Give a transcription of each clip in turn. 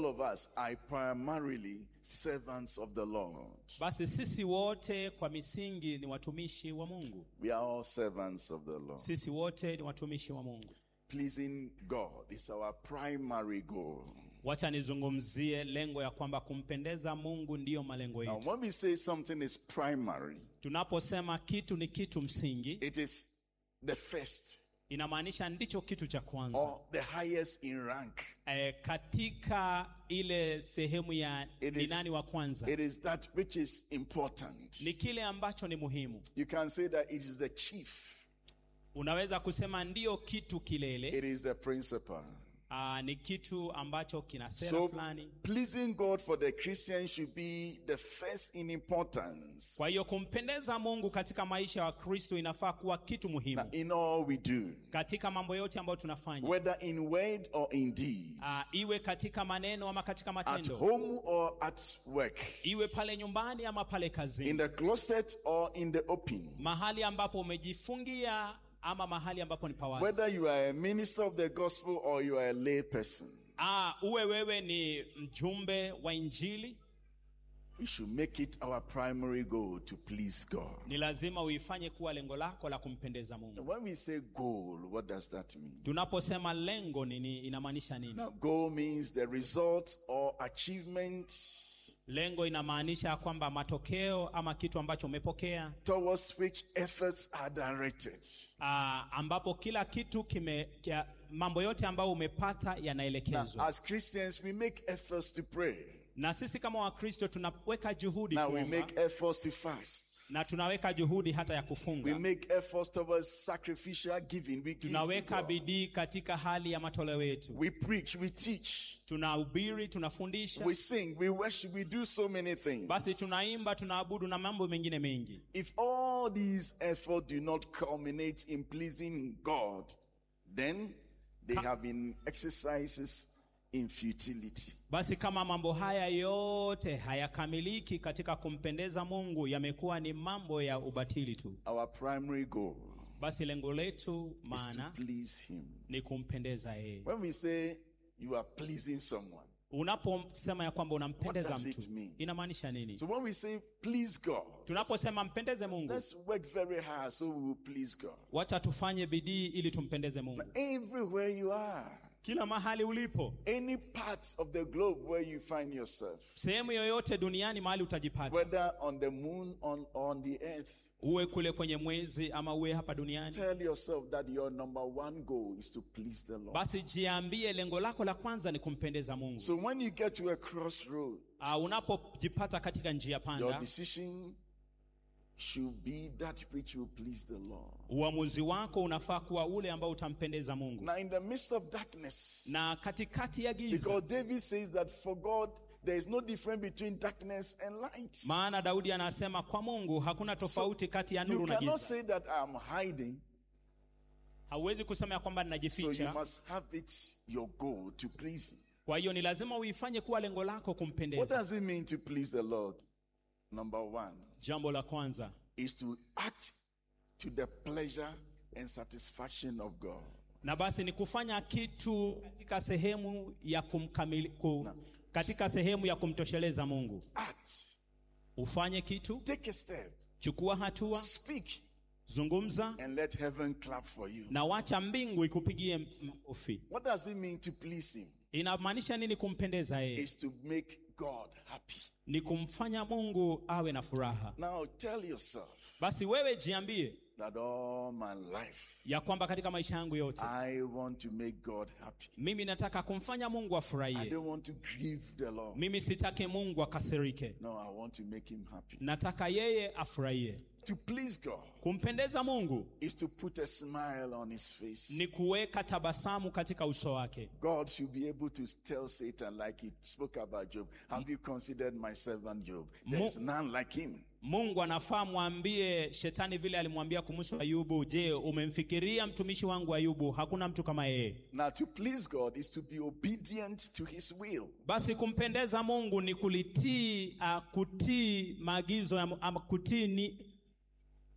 all of us are primarily servants of the Lord. basi sisi wote kwa misingi ni watumishi wa mungu We are all servants of the Lord. sisi wote ni watumishi wa mungu Pleasing God is our primary goal. wacha nizungumzie lengo ya kwamba kumpendeza mungu ndiyo malengo Now, yetu when we say something is primary, tunaposema kitu ni kitu msingi it is the first inamaanisha ndicho kitu cha kwanza or the highest in rank. e, katika ile sehemu ya It ni is- nani wa kwanza It is that which is important. ni kile ambacho ni muhimu You can say that it is the chief, unaweza kusema ndiyo kitu kilele it is the principal. Aa, ni kitu ambacho kina sera So, fulani pleasing God for the Christian should be the first in importance kwa hiyo kumpendeza mungu katika maisha ya wakristo inafaa kuwa kitu muhimu in all we do, katika mambo yote ambayo tunafanya whether in word or in deed, Aa, iwe katika maneno ama katika at matendo home or at work, iwe pale nyumbani ama pale in kazini the closet or in the open. mahali ambapo umejifungia ama mahali ambapo ni pawazi Whether you are a minister of the gospel or you are a lay person, Aa, uwe wewe ni mjumbe wa injili we should make it our primary goal to please God. ni lazima uifanye kuwa lengo lako la kumpendeza mungu When we say goal, what does that mean? tunaposema lengo nini inamaanisha nini Now, goal means the result or achievement lengo inamaanisha kwamba matokeo ama kitu ambacho umepokea towards which efforts are directed. aa, ambapo kila kitu kime kia, mambo yote ambayo umepata Now, yanaelekezwa as Christians, we make efforts to pray. na sisi kama wakristo tunaweka juhudi Now, we kuomba, make efforts to fast. na tunaweka juhudi hata ya We kufunga make efforts towards sacrificial giving. We give to tunaweka God. bidii katika hali ya matoleo yetu We preach, we teach, tunahubiri tunafundisha we sing, we worship, we do so many things. basi tunaimba tunaabudu na mambo mengine mengi If all these efforts do not culminate in pleasing God, then they have been exercises in futility. basi kama mambo haya yote hayakamiliki katika kumpendeza mungu yamekuwa ni mambo ya ubatili tu Our primary goal basi lengo letu is to maana please Him. ni kumpendeza yeye When we say you are pleasing someone, unaposema ya kwamba unampendeza What does it mtu mean? inamaanisha nini so when we say please God, tunaposema mpendeze mungu let's work very hard so we will please God. wacha tufanye bidii ili tumpendeze mungu Everywhere you are, kila mahali ulipo any part of the globe where you find yourself, sehemu yoyote duniani mahali utajipata whether on the moon on on the earth, uwe kule kwenye mwezi ama uwe hapa duniani tell yourself that your number one goal is to please the Lord. basi jiambie lengo lako la kwanza ni kumpendeza mungu So when you get to a crossroad, uh, unapojipata katika njia your panda decision should be that which will please the Lord. uamuzi wako unafaa kuwa ule ambao utampendeza mungu Now, in the midst of darkness, na katikati ya giza because David says that for God there is no difference between darkness and light. maana daudi anasema kwa mungu hakuna tofauti kati ya you nuru na cannot giza say that I'm hiding, hauwezi kusema ya kwamba so you ninajificha must have it your goal to please Him. kwa hiyo ni lazima uifanye kuwa lengo lako What kumpendeza does it mean to please the Lord? Number one jambo la kwanza is to act to the pleasure and satisfaction of God. na basi ni kufanya kitu katika sehemu ya kumkamili, ku, katika sehemu ya kumtosheleza mungu Act, ufanye kitu take a step, chukua hatua speak, zungumza and let heaven clap for you. na wacha mbingu ikupigie makofi What does it mean to please Him? inamaanisha nini kumpendeza yeye Is to make God happy. ni kumfanya mungu awe na furaha Now tell yourself basi wewe jiambie that all my life ya kwamba katika maisha yangu yote I want to make God happy. mimi nataka kumfanya mungu I afurahie don't want to grieve the Lord. mimi sitaki mungu akasirike No, I want to make Him happy. nataka yeye afurahie To please God kumpendeza mungu is to put a smile on His face. ni kuweka tabasamu katika uso wake God should be able to tell Satan, like He spoke about Job, Have you considered my servant Job? There is none like him. mungu anafaa mwambie shetani vile alimwambia kumhusu ayubu je umemfikiria mtumishi wangu ayubu hakuna mtu kama yeye Now, to please God is to be obedient to His will. basi kumpendeza mungu ni kulitii uh, kutii maagizo ya, ama kutii ni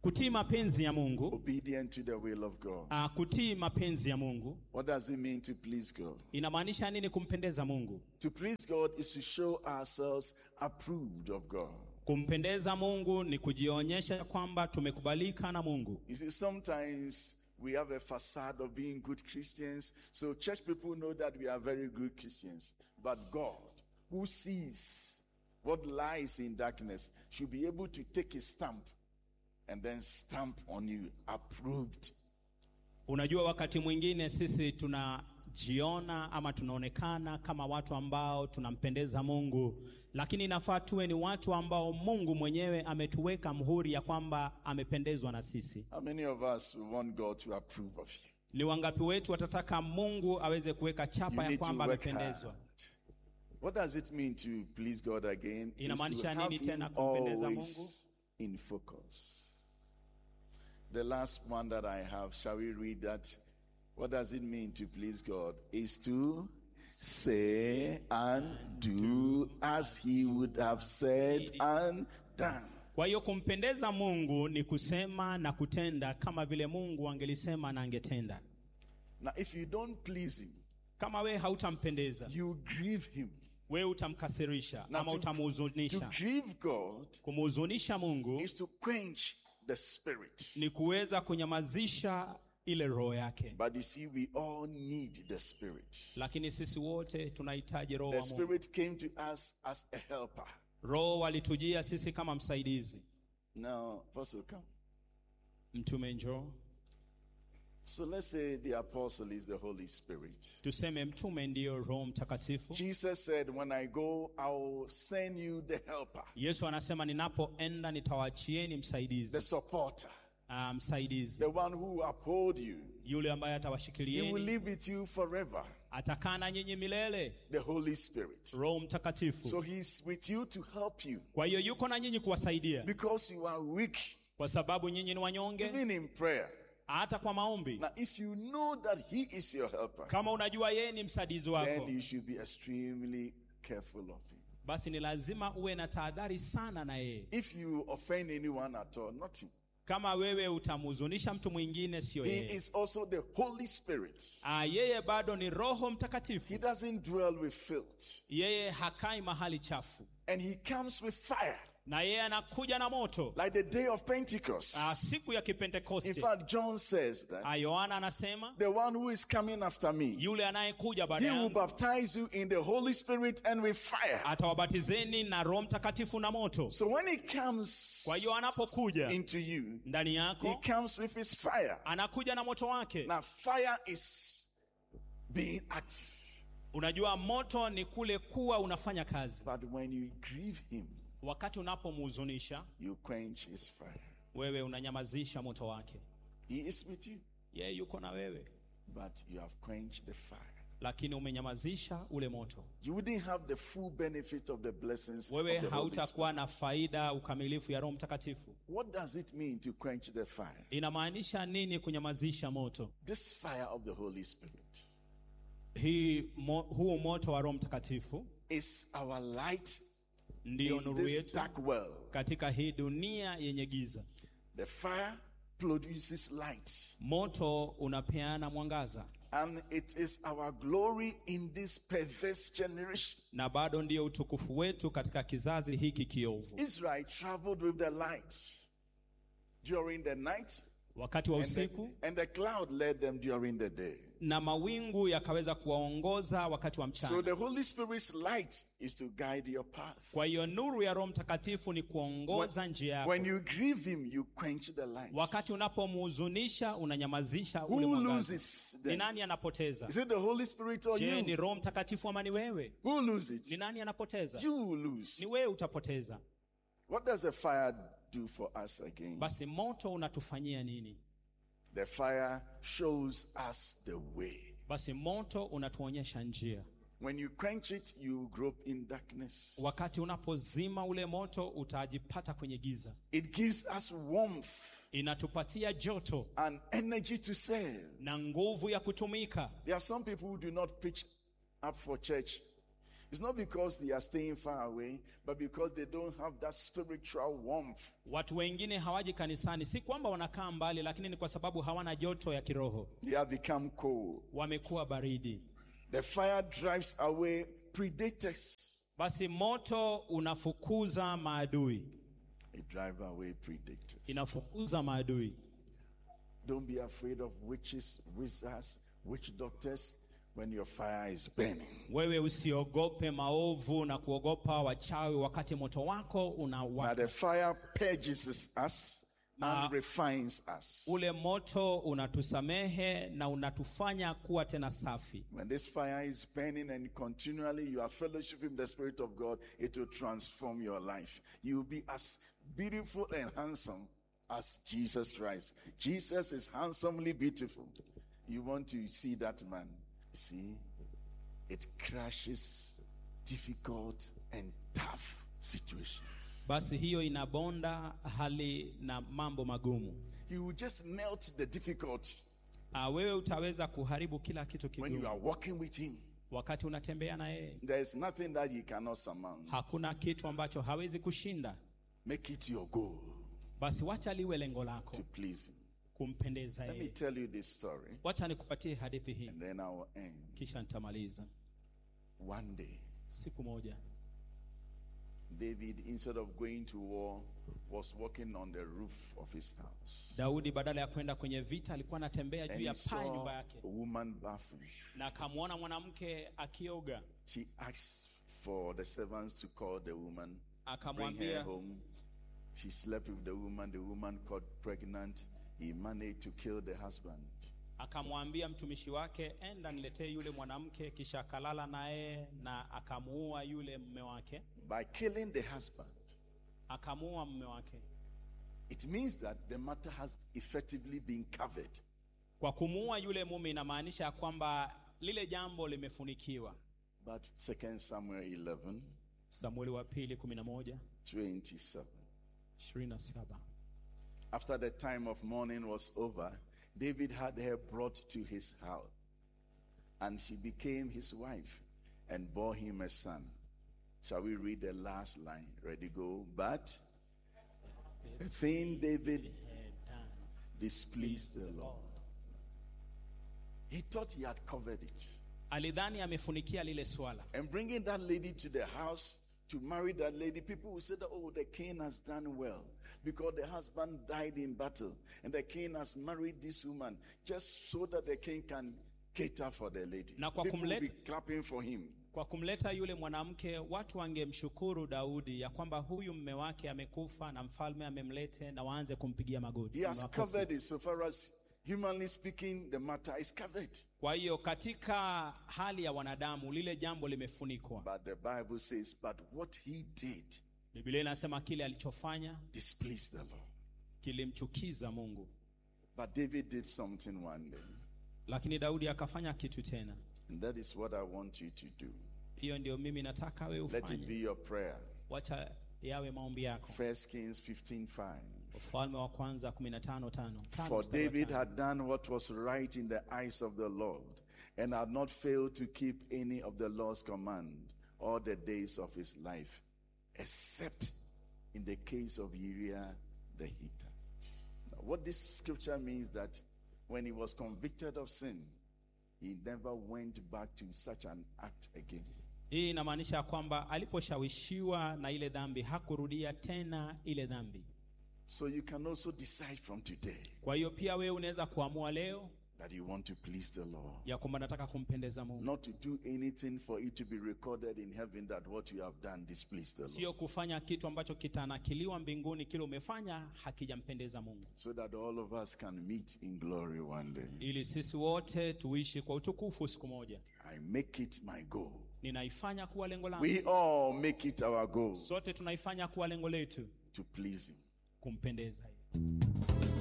kutii mapenzi ya mungu obedient to the will of God. uh, kutii mapenzi ya mungu What does it mean to please God? inamaanisha nini kumpendeza mungu To please God is to show ourselves approved of God. kumpendeza mungu ni kujionyesha kwamba tumekubalika na mungu You see, sometimes we have a facade of being good Christians, so church people know that we are very good Christians. But God, who sees what lies in darkness, should be able to take a stamp and then stamp on you, approved. unajua wakati mwingine sisi tunajiona ama tunaonekana kama watu ambao tunampendeza mungu lakini inafaa tuwe ni watu ambao mungu mwenyewe ametuweka mhuri ya kwamba amependezwa na sisi How many of us want God to approve of you? ni wangapi wetu watataka mungu aweze kuweka You chapa ya need to kwamba work amependezwa hard. What does it mean to please God again? Is to Inamaanisha have nini tena him kumpendeza always in focus. The last one that I have, shall we read that? What does it mean to please God? Is to say and do as he would have said and done. kwa hiyo kumpendeza mungu ni kusema na kutenda kama vile mungu angelisema na angetenda Now, if you don't please him, kama wewe hautampendeza you grieve him. wewe utamkasirisha Now, ama to, to utamhuzunisha grieve God kumhuzunisha mungu is to quench the spirit. ni kuweza kunyamazisha ile roho yake But you see, we all need the Spirit. lakini sisi wote tunahitaji roho The wa mungu Spirit came to us as a helper. roho walitujia sisi kama msaidizi Now, Apostle, come. mtume njoo So let's say the Apostle is the Holy Spirit. tuseme mtume ndiyo roho mtakatifu Jesus said, When I go, I'll send you the helper, yesu anasema ninapoenda nitawaachieni the msaidizi supporter, uh, msaidizi the one who will uphold you. yule ambaye He will atawashikilieni live with you forever, atakaa na nyinyi milele the Holy Spirit. roho mtakatifu So he's with you to help you kwa hiyo yuko na nyinyi kuwasaidia because you are weak, kwa sababu nyinyi ni wanyonge even in prayer. hata kwa maombi Now, if you know that he is your helper, kama unajua yeye ni msaidizi wako then you should be extremely careful of him. basi ni lazima uwe na tahadhari sana na yeye If you offend anyone at all, not him. kama wewe utamhuzunisha mtu mwingine sio He yeye is also the Holy Spirit. Ah, yeye bado ni roho mtakatifu He doesn't dwell with filth. yeye hakai mahali chafu And he comes with fire, na yeye anakuja na moto like the day of Pentecost. Ah, siku ya In kipentekoste fact, John says that Ah, yohana anasema the one who is coming after me, yule anayekuja baada he will yangu baptize you in the Holy Spirit and with fire. atawabatizeni na roho mtakatifu na moto So when he comes Kwa hiyo anapokuja into you, ndani he yako comes with his fire. anakuja na moto wake Now, fire is being active. unajua moto ni kule kuwa unafanya kazi But when you grieve him, wakati unapomhuzunisha you quench his fire. wewe unanyamazisha moto wake He is with you, yeye yuko na wewe but you have quenched the fire. lakini umenyamazisha ule moto You wouldn't have the full benefit of the blessings wewe of the Holy Spirit. hautakuwa na faida ukamilifu ya roho mtakatifu What does it mean to quench the fire? inamaanisha nini kunyamazisha moto This fire of the Holy Spirit hii mo, huu moto wa roho mtakatifu is our light ndiyo in nuru this yetu dark world. katika hii dunia yenye giza The fire produces light, moto unapeana mwangaza and it is our glory in this perverse generation. na bado ndiyo utukufu wetu katika kizazi hiki kiovu Israel traveled with the light during the night, wakati wa and the, usiku and the cloud led them during the day. na mawingu yakaweza kuwaongoza wakati wa So mchana the Holy Spirit's light is to guide your path. kwa hiyo nuru ya roho mtakatifu ni kuongoza njia yako When you grieve him, you quench the light. wakati unapomhuzunisha unanyamazisha ule Who mwangaza loses ni then? nani anapoteza Is it the Holy Spirit or je ni you? roho mtakatifu ama ni wewe Who loses ni it? nani anapoteza You will lose. ni wewe utapoteza What does the fire do for us again? basi moto unatufanyia nini The fire shows us the way. basi moto unatuonyesha njia When you quench it, you grope in darkness. wakati unapozima ule moto utajipata kwenye giza It gives us warmth inatupatia joto and energy to serve. na nguvu ya kutumika There are some people who do not preach up for church It's not because they are staying far away, but because they don't have that spiritual warmth. Watu wengine hawaji kanisani, si kwamba wanakaa mbali, lakini ni kwa sababu hawana joto ya kiroho, They have become cold. wamekuwa baridi. The fire drives away predators. Basi moto unafukuza maadui, It drives away predators. inafukuza maadui. Don't be afraid of witches, wizards, witch doctors when your fire is burning. Wewe usiogope maovu na kuogopa wachawi wakati moto wako Now unawaka. the fire purges us Na- and refines us. Ule moto unatusamehe na unatufanya kuwa tena safi. When this fire is burning and continually you are fellowshipping the Spirit of God, it will transform your life. You will be as beautiful and handsome as Jesus Christ. Jesus is handsomely beautiful. You want to see that man. See, it crashes difficult and tough situations. Basi hiyo inabonda hali na mambo magumu. He will just melt the difficulty Ah, wewe utaweza kuharibu kila kitu when you are kigumu walking with Him. wakati unatembea na yeye. There is nothing that He cannot surmount. Hakuna kitu ambacho hawezi kushinda. Make it your goal Basi wacha liwe lengo lako to please Him. kumpendeza Let me yeye. tell you this story, Wacha nikupatie hadithi hii and then I will end. kisha nitamaliza. One day, Siku moja David, instead of going to war, was walking on the roof of his house. Daudi badala ya kwenda kwenye vita alikuwa anatembea And juu he ya paa ya nyumba saw yake, a woman bathing. na akamwona mwanamke akioga. She asked for the servants to call the woman, bring her Akamwambia home. She slept with the woman. The woman got pregnant. He managed to kill the husband. akamwambia mtumishi wake, enda niletee yule mwanamke, kisha akalala naye na akamuua yule mume wake, By killing the husband, akamuua mume wake. it means that the matter has effectively been covered. Kwa kumuua yule mume inamaanisha ya kwamba lile jambo limefunikiwa. But 2 Samuel 11, Samueli wa pili 11 27. 27. After the time of mourning was over, David had her brought to his house, and she became his wife and bore him a son. Shall we read the last line? Ready, go. But the thing David displeased the Lord. He thought he had covered it. Alidhani amefunikia lile swala, And bringing that lady to the house to marry that lady, people will say that, oh, the king has done well because the husband died in battle and the king has married this woman just so that the king can cater for the lady. Na kwa people will be kumleta- clapping for him. kwa kumleta yule mwanamke, watu wangemshukuru Daudi ya kwamba huyu mume wake amekufa na mfalme amemlete, na waanze kumpigia magoti. He has Makofi. covered it so far as humanly speaking, the matter is covered. Kwa hiyo katika hali ya wanadamu lile jambo limefunikwa. But the Bible says, but what he did Biblia inasema kile alichofanya displeased the Lord. kilimchukiza Mungu, But David did something one day. lakini Daudi akafanya kitu tena. And that is what I want you to do. Hiyo ndio mimi nataka wewe Let it be ufanye. your prayer. Wacha yawe maombi yako. First Kings 15:5. Ufalme wa kwanza 15 tano. Tano For mstari wa David tano. had done what was right in the eyes of the Lord, and had not failed to keep any of the Lord's command all the days of his life, except in the case of Uriah the Hittite. Now, what this scripture means that when he was convicted of sin, he never went back to such an act again. Hii inamaanisha ya kwamba aliposhawishiwa na ile dhambi hakurudia tena ile dhambi. So you can also decide from today Kwa hiyo pia wewe unaweza kuamua leo that you want to please the Lord. ya kwamba nataka kumpendeza Mungu, Not to do anything for it to be recorded in heaven that what you have done displeased the Lord. sio kufanya kitu ambacho kitanakiliwa mbinguni, kile umefanya hakijampendeza Mungu, So that all of us can meet in glory one day. ili sisi wote tuishi kwa utukufu siku moja. I make it my goal. Ninaifanya kuwa lengo langu, We all make it our goal sote tunaifanya kuwa lengo letu to please Him. kumpendeza yeye.